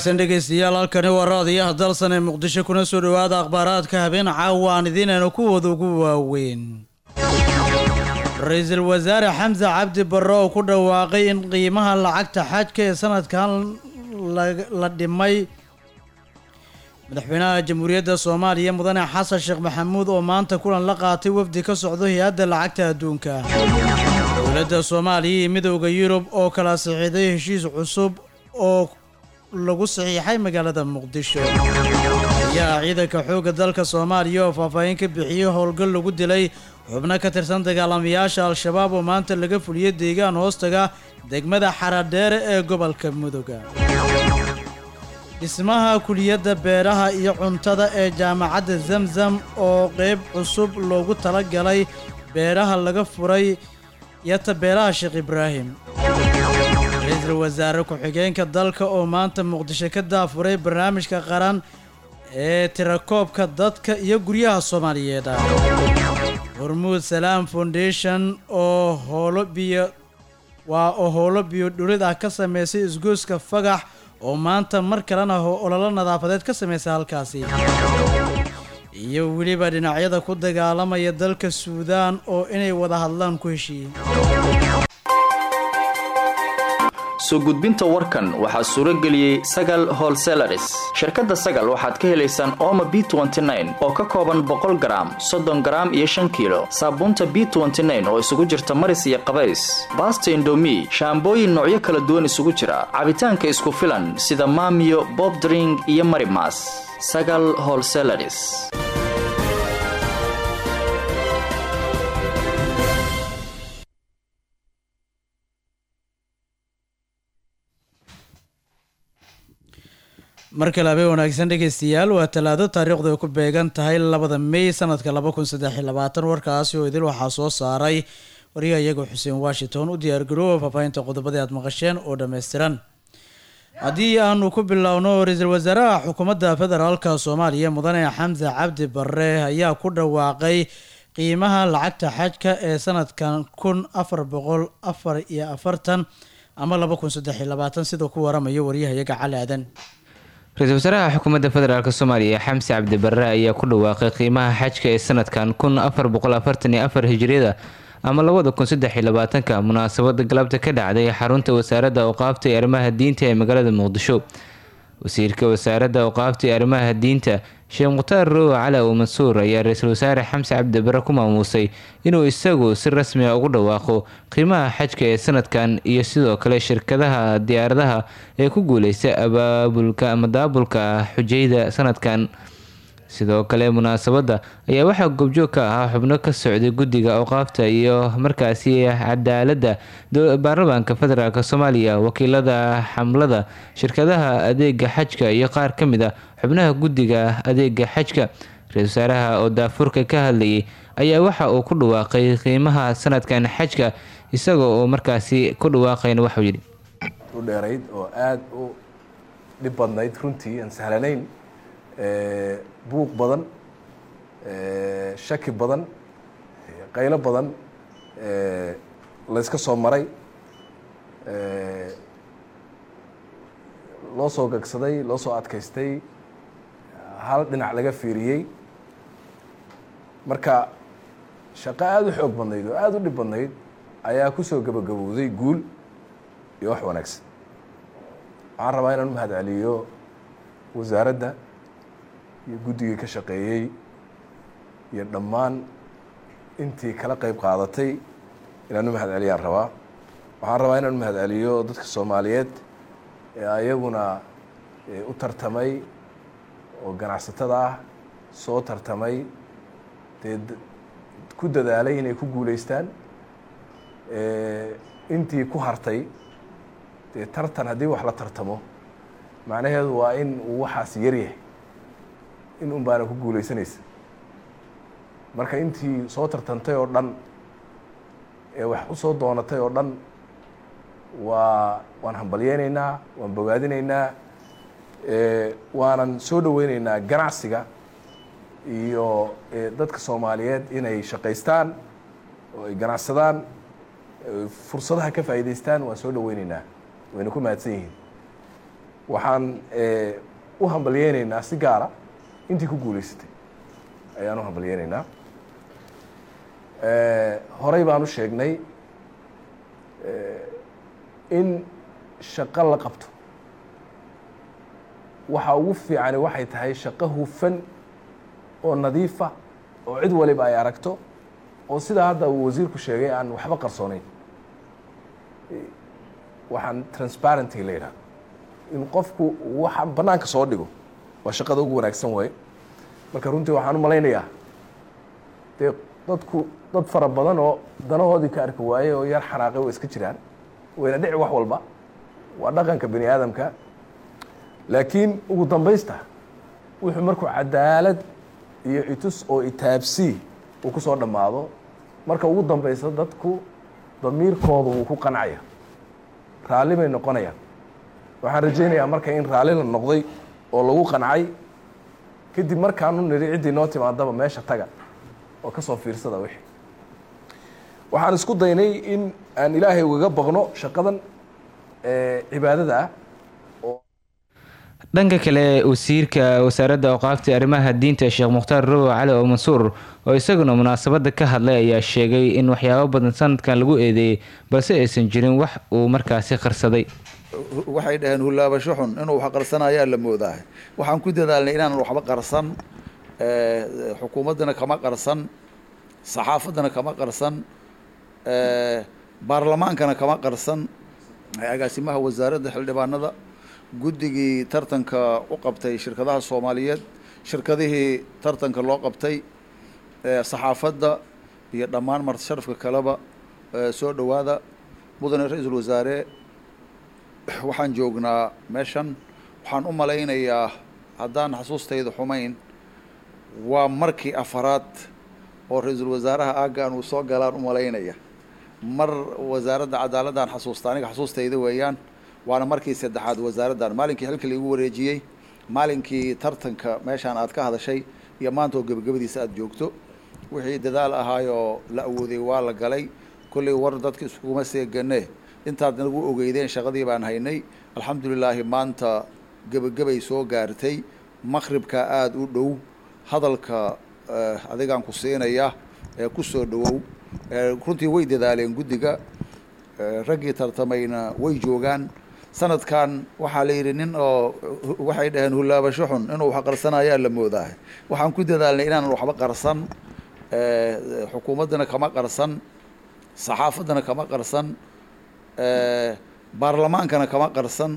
wanaagsan dhegaystayaal halkani waa raadiyaha dalsan ee muqdisho kuna soo dhowaada akhbaaraadka habeen caawa aan idiinaynu kuwooda ugu waaweyn ra-iisul wasaare xamse cabdi barre oo ku dhawaaqay in qiimaha lacagta xajka ee sanadkan la dhimay madaxweynaha jamhuuriyadda soomaaliya mudane xasan sheekh maxamuud oo maanta kulan la qaatay wafdi ka socdo hay-adda lacagta adduunka dowladda soomaaliya iyo midooda yurub oo kala saxiixday heshiis cusub oo lagu saxiixay magaalada muqdisho ayaa ciidanka xoogga dalka soomaaliya oo faahfaahin ka bixiyey howlgal lagu dilay xubno ka tirsan dagaalamayaasha al-shabaab oo maanta laga fuliyey deegaan hoostaga degmada xaradheere ee gobolka mudoga dhismaha kuliyadda beeraha iyo cuntada ee jaamacadda zamzam oo qeyb cusub loogu talagalay beeraha laga furay yata beeraha sheekh ibraahim ra-iisul wasaare ku-xigeenka dalka oo maanta muqdisho ka daafuray barnaamijka qaran ee tirakoobka dadka iyo guryaha soomaaliyeed ah hormuud salaam foundation oo howlo biyo waa oo howlo biyo dhulid ah ka sameysay isgoyska fagax oo maanta mar kalena ololo nadaafadeed ka sameysay halkaasi iyo weliba dhinacyada ku dagaalamaya dalka suudaan oo inay wada hadlaan ku heshiiyey soo gudbinta warkan waxaa suuro geliyey sagal holselaris shirkadda sagal waxaad ka helaysaan ooma b oo ka kooban boqol garaam soddon garaam iyo shan kiilo saabuunta b oo isugu jirta maris iyo qabays baasta indomi shaambooyin noocyo kala duwan isugu jira cabitaanka isku filan sida maamiyo bobdring iyo marimas sagal holselaris mar kale habeen wanaagsan dhegaystayaal waa talaado taariikhdu ay ku beegan tahay labada may sanadka laba kun saddex iyo labaatan warkaasi oo idil waxaa soo saaray wariyaha iyaga xuseen washington u diyaargaroowa faahfaahinta qodobadii aad maqasheen oo dhammaystiran haddii aanu ku bilowno ra-iisul wasaaraha xukuumadda federaalka soomaaliya mudane xamse cabdi barre ayaa ku dhawaaqay qiimaha lacagta xajka ee sanadkan kun afar boqol afar iyo afartan ama laba kun saddex iyo labaatan sidoo ku waramayo wariyaha iyaga cali aadan ra-iisul wasaaraha xukuumadda federaalk soomaaliya xamse cabdi barre ayaa ku dhawaaqay qiimaha xajka ee sanadkan kun afar boqol afartan iyo afar hijriyada ama labada kun saddex iyo labaatanka munaasabada galabta ka dhacday xarunta wasaaradda awqaafta ee arrimaha diinta ee magaalada muqdisho wasiirka wasaaradda awqaafta ee arrimaha diinta sheekh mukhtaar rowa cali ow mansuur ayaa ra-iisul wasaare xamse cabdi barre ku maamuusay inuu isagu si rasmi a ugu dhawaaqo qiimaha xajka ee sanadkan iyo sidoo kale shirkadaha diyaaradaha ee ku guuleysta abaabulka ama daabulka xujayda sanadkan sidoo kale munaasabadda ayaa waxaa goobjoog ka ahaa xubno ka socday guddiga awqaafta iyo markaasi cadaaladda baarlamaanka federaalk soomaaliya wakiilada xamlada shirkadaha adeega xajka iyo qaar ka mid a xubnaha guddiga adeega xajka ra-isul wasaaraha oo daafurka ka hadlayay ayaa waxa uu ku dhawaaqay qiimaha sanadkan xajka isaga oo markaasi ku dhawaaqayna waxuu yidhi u dheerayd oo aada u dhib badnayd runtii aan sahlanayn buuq badan shaki badan qaylo badan layska soo maray loo soo gagsaday loo soo adkaystay hal dhinac laga fiiriyey marka shaqo aada u xoog badnayd oo aada u dhib badnayd ayaa kusoo gabagabowday guul iyo wax wanaagsan waxaan rabaa inaan u mahad celiyo wasaaradda iyo guddigii ka shaqeeyey iyo dhammaan intii kala qeyb qaadatay inaan u mahad celiyaan rabaa waxaan rabaa inaan u mahad celiyo dadka soomaaliyeed ee ayaguna u tartamay oo ganacsatada ah soo tartamay dee ku dadaalay inay ku guuleystaan intii ku hartay dee tartan haddii wax la tartamo macnaheedu waa in uu waxaas yaryahay in un baana ku guuleysanaysa marka intii soo tartantay oo dhan ee wax u soo doonatay oo dhan waa waan hambalyeyneynaa waan bogaadinaynaa waanan soo dhaweyneynaa ganacsiga iyo dadka soomaaliyeed inay shaqaystaan oo ay ganacsadaan fursadaha ka faa'iidaystaan waan soo dhaweyneynaa wayna ku mahadsan yihiin waxaan u hambalyeynaynaa si gaara intii ku guulaysatay ayaan u hambalyeynaynaa horey baan u sheegnay in shaqo la qabto waxa ugu fiicani waxay tahay shaqo hufan oo nadiifa oo cid waliba ay aragto oo sidaa hadda uu wasiirku sheegay aan waxba qarsoonayn waxaan transparenty la yidhaha in qofku waxa bannaanka soo dhigo waa shaqada ugu wanaagsan waaye marka runtii waxaan u malaynayaa dee dadku dad fara badan oo danahoodii ka arki waaye oo yar xanaaqay way iska jiraan wayna dhici wax walba waa dhaqanka bani aadamka laakiin ugu dambaysta wuxuu markuu cadaalad iyo itus oo itaabsii uu ku soo dhammaado marka ugu dambaysa dadku damiirkooda wuu ku qancaya raalli bay noqonayaan waxaan rajaynayaa marka in raalli la noqday oo lagu qancay kadib markaanu nidhi ciddii noo timaadaba meesha taga oo ka soo fiirsada wixii waxaan isku daynay in aan ilaahay ugaga baqno shaqadan cibaadada ah dhanka kale wasiirka wasaaradda awqaafta arrimaha diinta sheekh mukhtaar rowo cali oo mansuur oo isaguna munaasabada ka hadlay ayaa sheegay in waxyaabo badan sanadkan lagu eedeeyey balse aysan jirin wax uu markaasi qarsaday waxay dhaheen hullaabasho xun inuu wax qarsanayaa la moodaa waxaan ku dadaalnay inaanan waxba qarsan xukuumaddana kama qarsan saxaafaddana kama qarsan baarlamaankana kama qarsan agaasimaha wasaaradda xildhibaanada guddigii tartanka u qabtay shirkadaha soomaaliyeed shirkadihii tartanka loo qabtay saxaafadda iyo dhammaan marti sharafka kaleba soo dhowaada mudane ra-iisul wasaare waxaan joognaa meeshan waxaan u malaynayaa haddaan xasuustayda xumayn waa markii afaraad oo ra-iisul wasaaraha aaggan uu soo galaan u malaynaya mar wasaaradda cadaaladdan xasuusta aniga xasuustayda weeyaan waana markii saddexaad wasaaraddan maalinkii xilka laigu wareejiyey maalinkii tartanka meeshaan aad ka hadashay iyo maanta oo gebagabadiisa aada joogto wixii dadaal ahaayoo la awooday waa la galay kollay war dadka iskuguma seegane intaad nagu ogeydeen shaqadii baan haynay alxamdulilaahi maanta gebagabay soo gaartay maqribka aada u dhow hadalka adigaan ku siinaya ee ku soo dhowow runtii way dadaaleen guddiga raggii tartamayna way joogaan sanadkan waxaa la yidhi nin oo waxay dhaheen hullaabasho xun inuu wax qarsanayaa la moodaa waxaan ku dadaalnay inaanan waxba qarsan xukuumaddana kama qarsan saxaafaddana kama qarsan baarlamaankana kama qarsan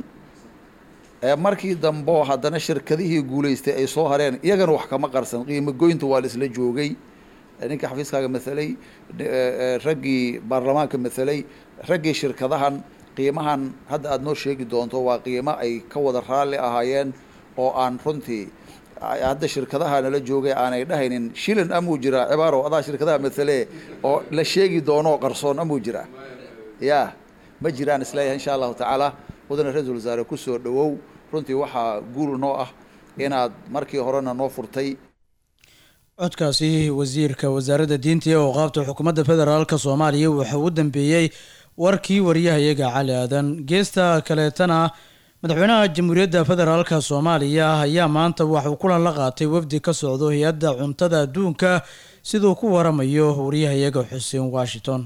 markii dambo haddana shirkadihii guulaystay ay soo hareen iyagana wax kama qarsan qiimo goynta waa la isla joogay ninka xafiiskaaga matalay raggii baarlamaanka matalay raggii shirkadahan qiimahan hadda aada noo sheegi doonto waa qiimo ay ka wada raalli ahaayeen oo aan runtii hadda shirkadaha nala joogay aanay dhahaynin shilin amuu jiraa cibaaro adaa shirkadaha matale oo la sheegi doonoo qarsoon amuu jiraa ya ma jiraan isleeyahay insha allahu tacaala mudane ra-iisul wasaare kusoo dhowow runtii waxaa guul noo ah inaad markii horena noo furtay codkaasi wasiirka wasaaradda diinta iyo awqaabta xukuumadda federaalka soomaaliya wuxuu u dambeeyey warkii wariyahayaga cali aadan geesta kaleetana madaxweynaha jamhuuriyadda federaalka soomaaliya ayaa maanta waxuu kulan la qaatay wafdi ka socdo hay-adda cuntada adduunka siduu ku waramayo wariyahayaga xuseen washington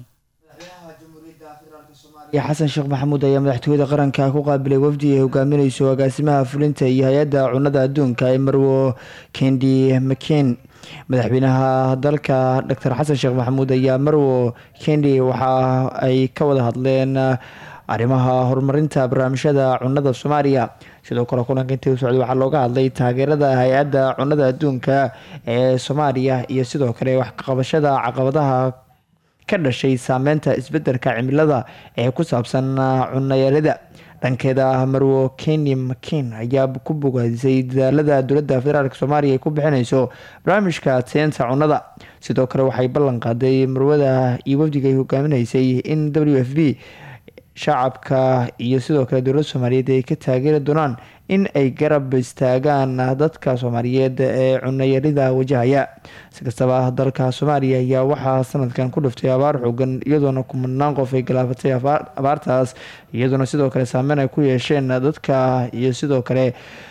xasan sheekh maxamuud ayaa madaxtooyada qaranka ku qaabilay wafdi ay hogaamineyso agaasimaha fulinta iyo hay-adda cunada adduunka ee marwo kendi mcen madaxweynaha dalka doctor xasan sheekh maxamuud ayaa marwo kendi waxa ay ka wada hadleen arrimaha horumarinta barnaamijyada cunada soomaaliya sidoo kale kulanka intii u socday waxaa looga hadlay taageerada hay-adda cunada adduunka ee soomaaliya iyo sidoo kale wax kaqabashada caqabadaha ka dhashay saameynta isbedelka cimilada ee ku saabsan cunayarida dhankeeda marwo keni mcin ayaa ku bogaadisay dadaalada dowladda federaalk soomaaliya ay ku bixineyso barnaamijka teenta cunada sidoo kale waxay ballan qaaday marwada iyo wafdiga ay hogaaminaysay in w f b shacabka iyo sidoo kale dowladda soomaaliyeed ay ka taageeri doonaan in ay garab istaagaan dadka soomaaliyeed ee cunayarida wajahaya si kastaba dalka soomaaliya ayaa waxaa sanadkan ku dhiftay abaar xoogan iyadoona kumanaan qof ay galaafatay abaartaas iyadoona sidoo kale saameyn ay ku yeesheen dadka iyo sidoo kale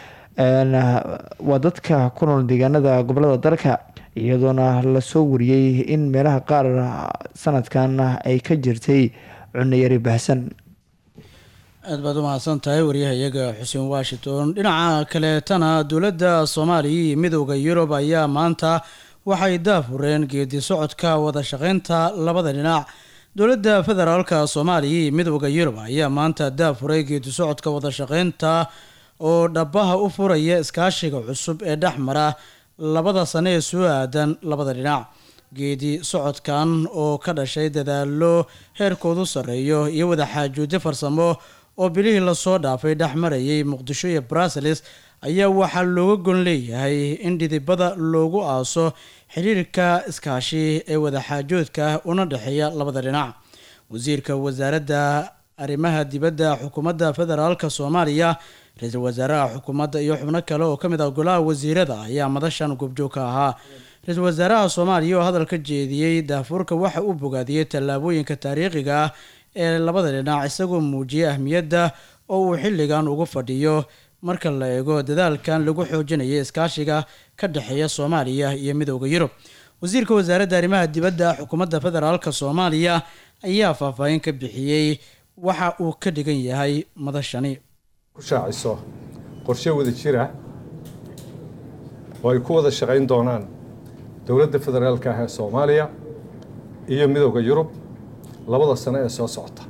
waa dadka ku nool deegaanada gobolada dalka iyadoona lasoo wariyey in meelaha qaar sanadkan ay ka jirtay cunayari baahsan aad baad u mahadsan tahay waryahayaga xuseen washington dhinaca kaleetana dowladda soomaaliya iyo midooda yurub ayaa maanta waxay daafureen geedi socodka wada shaqeynta labada dhinac dowladda federaalka soomaaliya iyo midooda yurub ayaa maanta daafuray geedi socodka wada shaqeynta oo dhabaha u furaya iskaashiga cusub ee dhex mara labada sane ee soo aadan labada dhinac geedi socodkan oo ka dhashay dadaalo heerkoodu sarreeyo iyo wadaxaajoodyo farsamo oo bilihii lasoo dhaafay dhex marayay muqdisho iyo bruseles ayaa waxaa looga gon leeyahay in dhidibada loogu aaso xiriirka iskaashi ee wadaxaajoodka una dhexeeya labada dhinac wasiirka wasaaradda arrimaha dibadda xukuumadda federaalka soomaaliya ra-iisul wasaaraha xukuumadda iyo xubno kale oo ka mid ah golaha wasiirada ayaa madashan goobjoog ka ahaa ra-iisul wasaaraha soomaaliya oo hadal ka jeediyey daafuurka waxa uu bogaadiyey tallaabooyinka taariikhiga ah ee labada dhinac isagoo muujiyay ahmiyadda oo uu xilligan ugu fadhiyo marka la eego dadaalkan lagu xoojinaya iskaashiga ka dhexeeya soomaaliya iyo midooda yurub wasiirka wasaaradda arrimaha dibadda xukuumadda federaalka soomaaliya ayaa faahfaahin ka bixiyey waxa uu ka dhigan yahay madashani ku shaaciso qorshe wada jira oo ay ku wada shaqayn doonaan dowladda federaalka ah ee soomaaliya iyo midooda yurub labada sano ee soo socota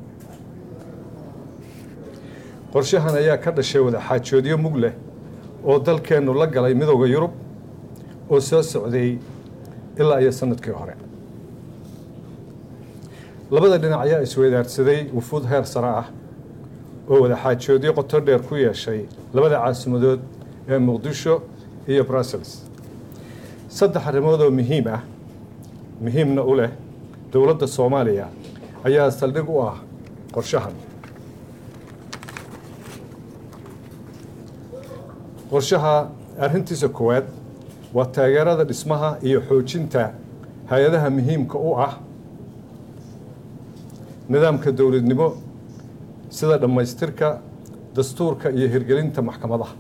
qorshahan ayaa ka dhashay wadaxaajoodyo mug leh oo dalkeennu la galay midooda yurub oo soo socday ilaa iyo sanadkii hore labada dhinac ayaa isweydaarsaday wufuud heer sare ah oo wadaxaajoodyo qoto dheer ku yeeshay labada caasimadood ee muqdisho iyo brussels saddex arrimood oo muhiim ah muhiimna u leh dowladda soomaaliya ayaa saldhig u ah qorshahan qorshaha arrintiisa koowaad waa taageerada dhismaha iyo xoojinta hay-adaha muhiimka u ah nidaamka dowladnimo sida dhammaystirka dastuurka iyo hirgelinta maxkamadaha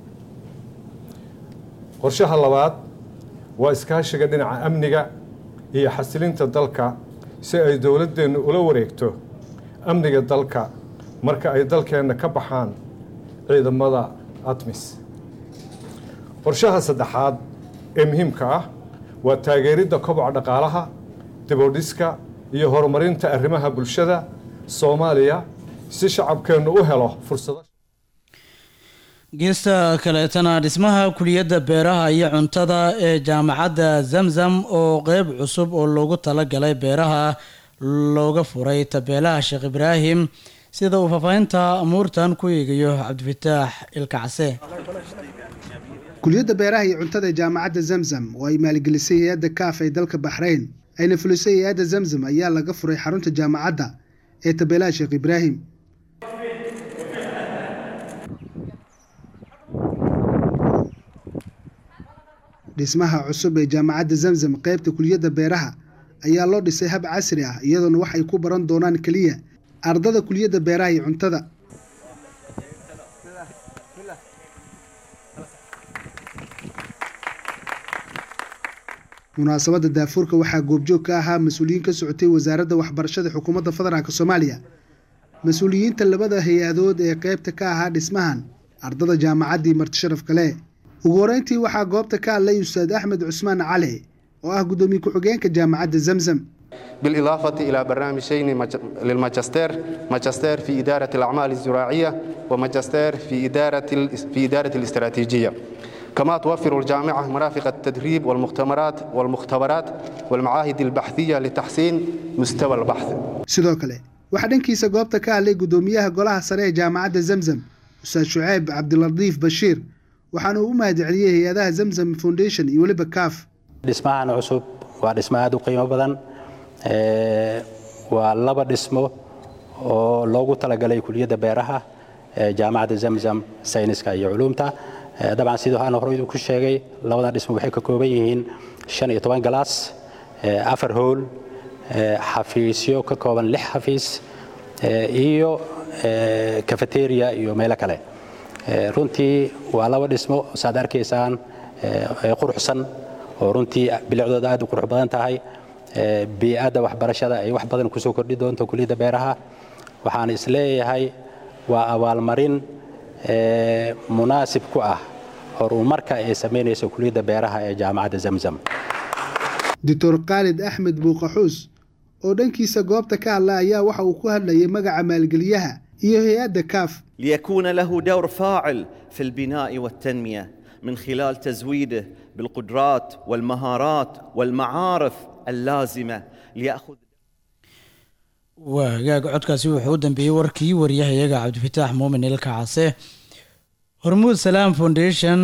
qorshaha labaad waa iskaashiga dhinaca amniga iyo xasilinta dalka si ay dowladdeennu ula wareegto amniga dalka marka ay dalkeenna ka baxaan ciidamada admis qorshaha saddexaad ee muhiimka ah waa taageeridda koboca dhaqaalaha dibodhiska iyo horumarinta arrimaha bulshada soomaaliya si shacabkeennu u helo fursado geesta kaleetana dhismaha kuliyadda beeraha iyo cuntada ee jaamacadda zamzam oo qeyb cusub oo loogu talagalay beeraha looga furay tabeelaha sheekh ibraahim sida uu faahfaahinta amuurtan ku eegayo cabdifataax ilkacse kuliyadda beeraha iyo cuntada ee jaamacadda zamzam oo ay maalgelisay hay-adda kaaf ee dalka baxrayn ayna fulisay hay-adda zamzam ayaa laga furay xarunta jaamacadda ee tabeelaha sheekh ibraahim dhismaha cusub ee jaamacadda zamzam qaybta kuliyadda beeraha ayaa loo dhisay hab casri ah iyadoona wax ay ku baran doonaan keliya ardada kuliyadda beeraha iyo cuntada munaasabadda daafuurka waxaa goobjoog ka ahaa mas-uuliyiin ka socotay wasaaradda waxbarashada xukuumadda federaalk soomaaliya mas-uuliyiinta labada hay-adood ee qaybta ka ahaa dhismahan ardada jaamacaddii martisharaf kale ugu horeyntii waxaa goobta ka hadlay ustaad axmed cusmaan cali oo ah guddoomiye ku-xigeenka jaamacadda zamzam بالإضافة إلى برنامجين للماجستير ماجستير في إدارة الأعمال الزراعية وماجستير في إدارة في إدارة الاستراتيجية كما توفر الجامعة مرافق التدريب والمؤتمرات والمختبرات والمعاهد البحثية لتحسين مستوى البحث sidoo kale waxaa dhankiisa goobta ka hadlay guddoomiyaha golaha sare ee jaamacadda zamzam ustaad shuceyb cabdilatiif bashiir waxaana uu u mahadceliyey hay-adaha zamzam foundation iyo weliba kaaf dhismahan cusub waa dhismo aada u qiimo badan waa laba dhismo oo loogu talagalay kuliyadda beeraha ee jaamacadda zamzam sayniska iyo culuumta dabcan sidii aan horey ku sheegay labadan dhismo waxay ka kooban yihiin shan iyo toban galaas afar howl xafiisyo ka kooban lix xafiis iyo cafeteria iyo meelo kale runtii waa laba dhismo saad arkaysaan quruxsan oo runtii bilicdooda aad u qurux badan tahay bii'adda waxbarashada ay wax badan kusoo kordhi doonto kuliyadda beeraha waxaan isleeyahay waa abaalmarin munaasib ku ah horumarka ay samaynayso kuliyadda beeraha ee jaamacadda zamzam doctor khaalid axmed buuqaxuus oo dhankiisa goobta ka hadla ayaa waxa uu ku hadlayay magaca maalgeliyaha iyo hay-adda kaaf ليكون له دور فاعل في البناء والتنميه من خلال تزويده بالقدرات والمهارات والمعارف اللازمه لياخذ waa hagaag codkaasi wuxuu u dambeeyey warkii waryahayaga cabdifataax muumin ilka case hormuud salaam foundation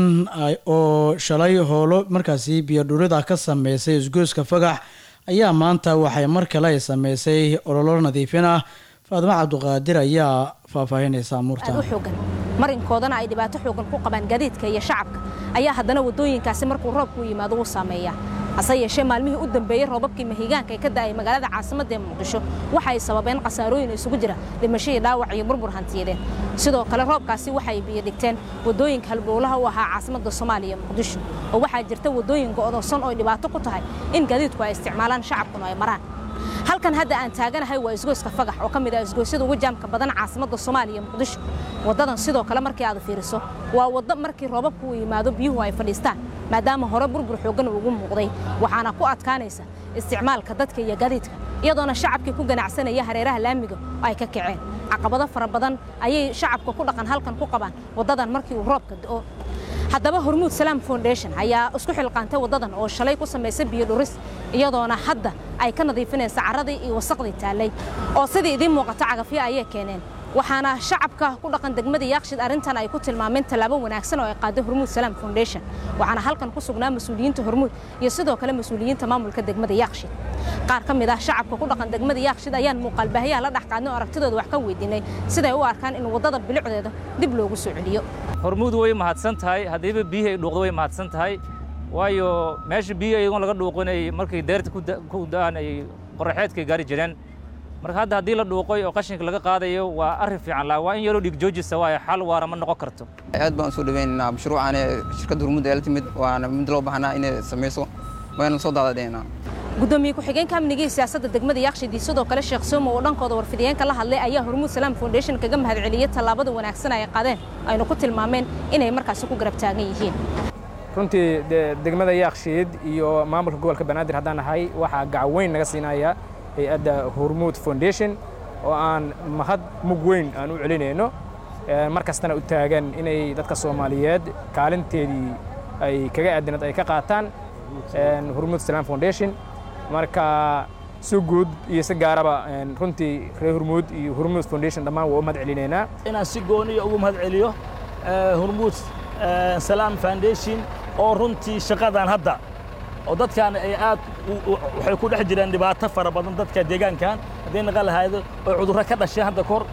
oo shalay howlo markaasi biyodhurida ka sameysay isgoyska fagax ayaa maanta waxay mar kale ay sameysay ololo nadiifin ah faadimo cabduqaadir ayaa faahfaahinaysa amuurta xoogan marinkoodana ay dhibaato xoogan ku qabaan gaadiidka iyo shacabka ayaa haddana wadooyinkaasi markuu roobku yimaado u saameeya hase yeeshee maalmihii u dambeeyey roobabkii mahigaanka ee ka da'ay magaalada caasimadda ee muqdisho waxa ay sababeen khasaarooyin isugu jira dhimashadii dhaawac iyo burbur hantiyadeed sidoo kale roobkaasi waxay biyo dhigteen wadooyinka halbowlaha u ahaa caasimadda soomaaliya muqdisho oo waxaa jirta wadooyin go'doonsan oo dhibaato ku tahay in gaadiidku ay isticmaalaan shacabkuna ay maraan halkan hadda aan taaganahay waa isgoyska fagax oo ka mid ah isgoysyada ugu jaamka badan caasimadda soomaaliya muqdisho waddadan sidoo kale markii aad fiiriso waa waddo markii roobabku uu yimaado biyuhu ay fadhiistaan maadaama hore burbur xooggan ugu muuqday waxaana ku adkaanaysa isticmaalka dadka iyo gaadiidka iyadoona shacabkii ku ganacsanaya hareeraha laamiga oo ay ka kaceen caqabado fara badan ayay shacabka ku dhaqan halkan ku qabaan waddadan markii uu roobka da'o haddaba hormuud salaam foundation ayaa isku xilqaantay waddadan oo shalay ku samaysay biyo dhuris iyadoona hadda ay ka nadiifinaysa carradii iyo wasaqdii taallay oo sidii idiin muuqata cagafyo ayay keeneen waxaana shacabka ku dhaqan degmada yaaqshid arrintan ay ku tilmaameen tallaabo wanaagsan oo ay qaaday hormuud salaam foundation waxaana halkan ku sugnaa mas-uuliyiinta hormuud iyo sidoo kale mas-uuliyiinta maamulka degmada yaaqshid qaar ka mid ah shacabka ku dhaqan degmada yaaqshid ayaan muuqaalbaahiyaha la dhex qaadnay oo aragtidooda wax ka weydiinay siday u arkaan in waddada bilicdeeda dib loogu soo celiyo hormuud way mahadsan tahay haddiiba biyihii ay dhuuqdo way mahadsan tahay waayo meesha biyihi iyagoon laga dhuuqinay markay deerta ku da'aan ay qoraxeedkay gaari jireen marka hadda haddii la dhuuqoy oo qashinka laga qaadayo waa arrin fiican la waa in yaroo dhiig joojisa waayo xal waara ma noqon karto aad baan usoo dhaweynaynaa mashruucan ee shirkadda hormuud ee la timid waana mid loo baahnaa inay samayso wayna soo daadadheynaa gudoomiye ku-xigeenka amniga iyo siyaasadda degmada yaaqshidi sidoo kale sheekh soomo oo dhankooda warfidiyeenka la hadlay ayaa hormuud salaam foundation kaga mahadceliyey tallaabada wanaagsan ay qaadeen aynu ku tilmaameen inay markaasi ku garab taagan yihiin runtii degmada yaaqshiid iyo maamulka gobolka banaadir haddaan nahay waxaa gacan weyn naga siinaya hay-adda hormuud foundation oo aan mahad mug weyn aan u celinayno mar kastana u taagan inay dadka soomaaliyeed kaalinteedii ay kaga aadinad ay ka qaataan hormuud salaam foundation marka si guud iyo si gaaraba runtii reer hormuud iyo hormuud foundation dhammaan waa u mahad celinaynaa inaan si gooniya ugu mahad celiyo hormuud salaam foundation oo runtii shaqadan hadda oo dadkan ay aad waxay ku dhex jireen dhibaato fara badan dadka deegaankan hadday naqan lahaydo oo cudurro ka dhasheen hadda kor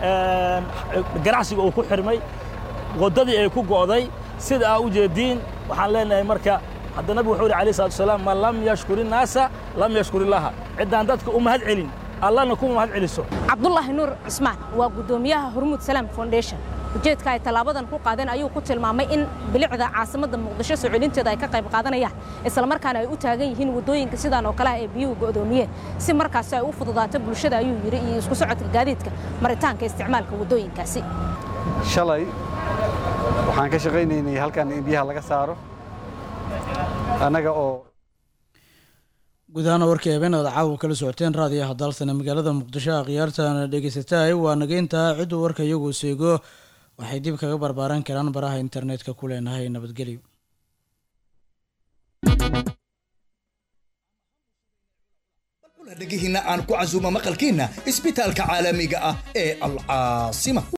ganacsiga uu ku xirmay waddadii ay ku go'day sida aa u jeediin waxaan leenahay marka hadda nabigu wuxuu yidhi alayhi salatu wasalaam man lam yashkuri naasa lam yashkur illaha ciddaan dadka u mahad celin allana kuma mahad celiso cabdulaahi nuur cismaan waa guddoomiyaha hormuud salaam foundation ujeedka ay tallaabadan ku qaadeen ayuu ku tilmaamay in bilicda caasimadda muqdisho soo celinteeda ay ka qayb qaadanayaan islamarkaana ay u taagan yihiin waddooyinka sidaan oo kale ah ee biyuhu go'doomiyeen si markaasi ay u fududaato bulshada ayuu yidhi iyo isku socodka gaadiidka maritaanka isticmaalka waddooyinkaasi shalay waxaan ka shaqaynaynay halkan in biyaha laga saaro annaga oo guud ahaana warkii habeenada caawa kala socoteen raadiyaha dalsana magaalada muqdisho a khiyaartana dhegeysataay waa nageyntaa cidduu warka iyagu seego waxay dib kaga barbaaran karaan baraha internetka ku leenahay nabadgelyo dhegihiina aan ku casuumo maqalkiina isbitaalka caalamiga ah ee alcaasima